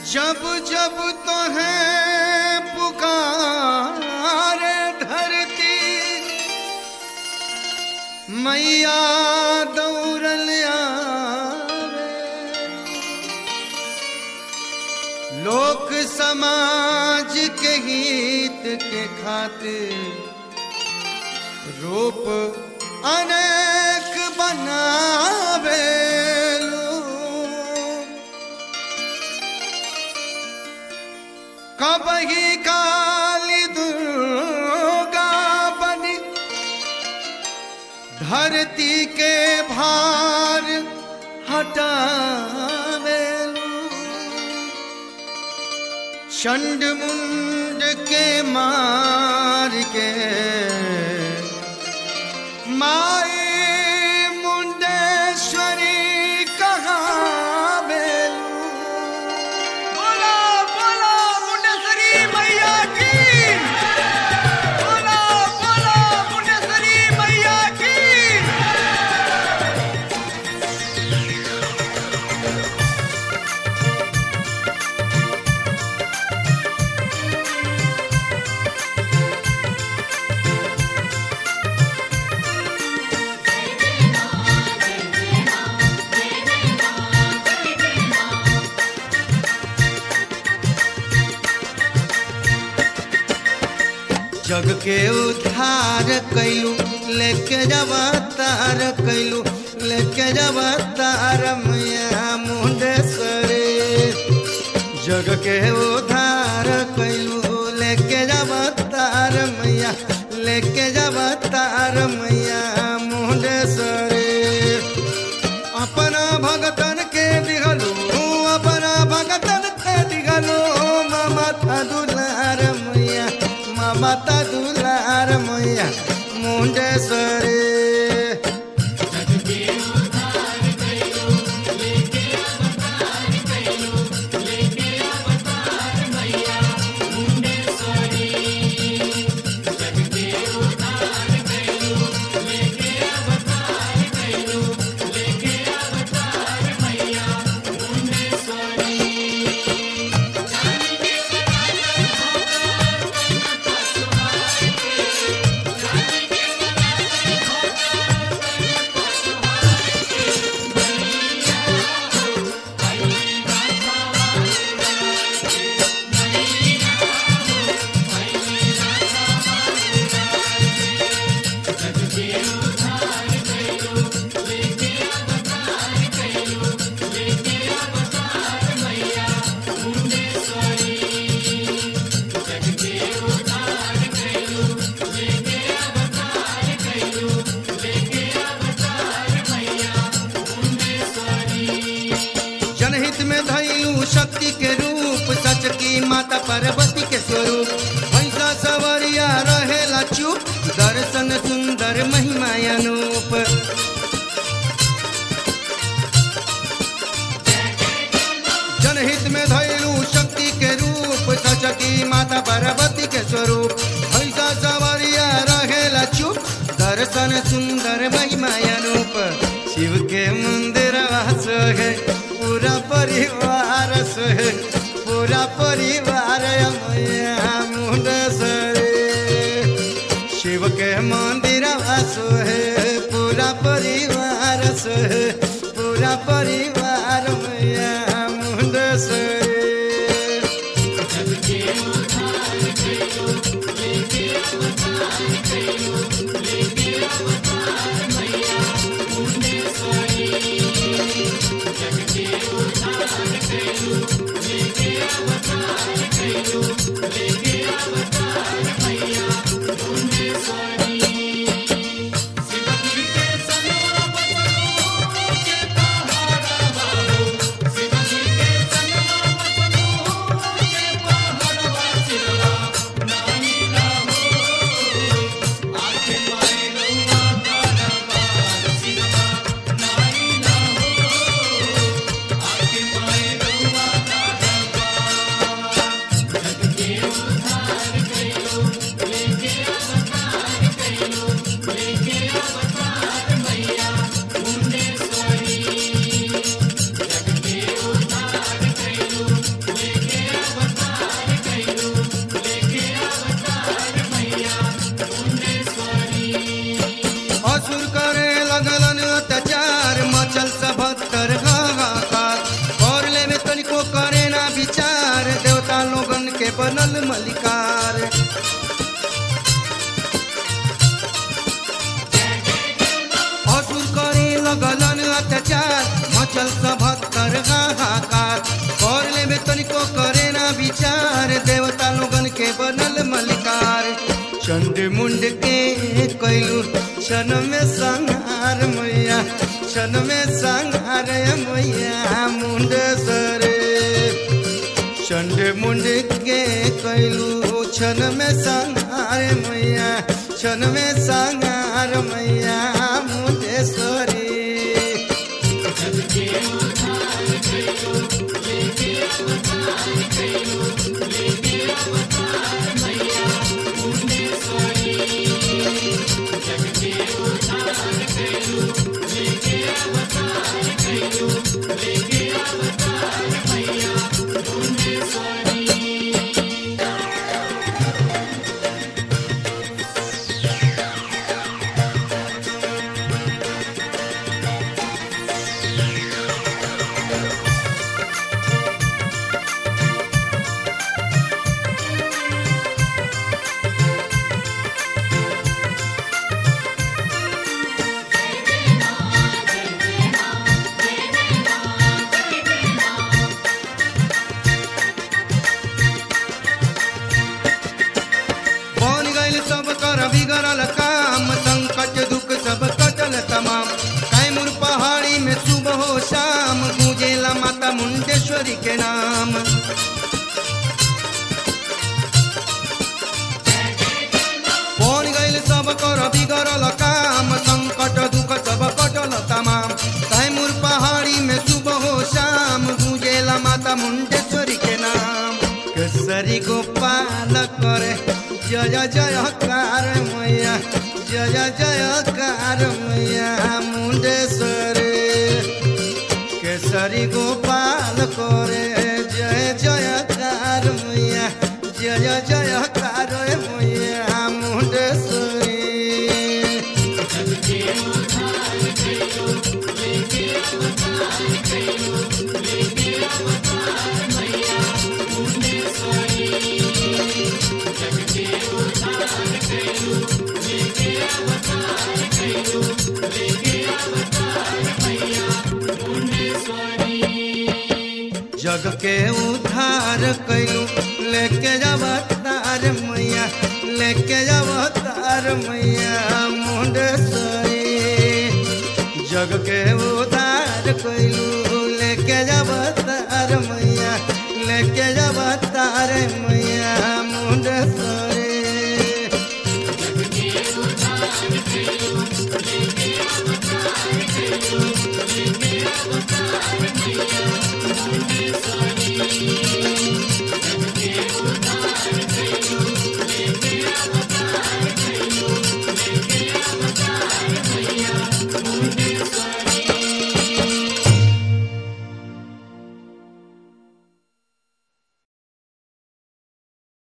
जब जब तो है पुकारे धरती मैया दौड़ल आवे लोक समाज के हित के खातिर रूप अनेक बनावे कबही काली दुर्गा बनी धरती के भार हटावे चंड मुंड के मार के माई मुंडेश्वरी कहावे बोला बोला मुंडेश्वरी मैया की बोला बोला मुंडेश्वरी मैया की जग के उद्धार कैलू लेके जब तार कैलू लेके जब तार मैया मुंडेश्वरी जग के उद्धार कैलू लेके जब तार मैया लेके जब तार मैया मुंडेश्वरी अपना भगतन के दिगलू अपना भगतन के दिगलू ममता दुलार मैया ममता दुलार मैया मुंडेश्वरी जनहित में धैलू शक्ति के रूप सच की माता पार्वती के स्वरूप भैंसा सवरिया रहेला चुप दर्शन सुंदर महिमा अनूप जनहित में धैलू शक्ति के रूप सच की माता पार्वती के स्वरूप भैंसा सवरिया रहेला चुप दर्शन सुंदर महिमा अनूप शिव के मंदिर वास है पूरा परिवार सोहे पूरा परिवार मैया मुंडेश्वरी शिव के मंदिर वास है पूरा परिवार सोहे पूरा परिवार मैया मुंडेश्वरी शिवजी के सनवा बसरो के पहाड़ा मचल सभत्तर हाहाकार कर लेबे तनिको करे ना विचार देवता लोगन के बनल मलिकार चंड मुंड के कैलू क्षण में संहार मैया क्षण में संहार मैया मुंड सरे चंड मुंड के कैलू क्षण में संहार मैया क्षण में संहार मैया मुंडेश्वरी बन गइल सब कर बिगड़ल काम संकट दुख सब कटल तमाम कैमूर पहाड़ी में सुबह हो शाम गूंजेला माता मुंडेश्वरी के नाम बन गइल सब कर बिगड़ल काम संकट दुख सब कटल तमाम कैमूर पहाड़ी में सुबह हो शाम गूंजेला माता मुंडेश्वरी के नाम केसरी गोपाल करे जय जय कार मैया जय जय कार मैया मुंडेश्वरी केसरी गोपाल करे जय जय कार मैया जय जय कार मैया मुंडेश्वरी जग के उद्धार कैलू लेके जब तार मैया लेके जब तार मैया मुंडेश्वरी जग के उद्धार कैलू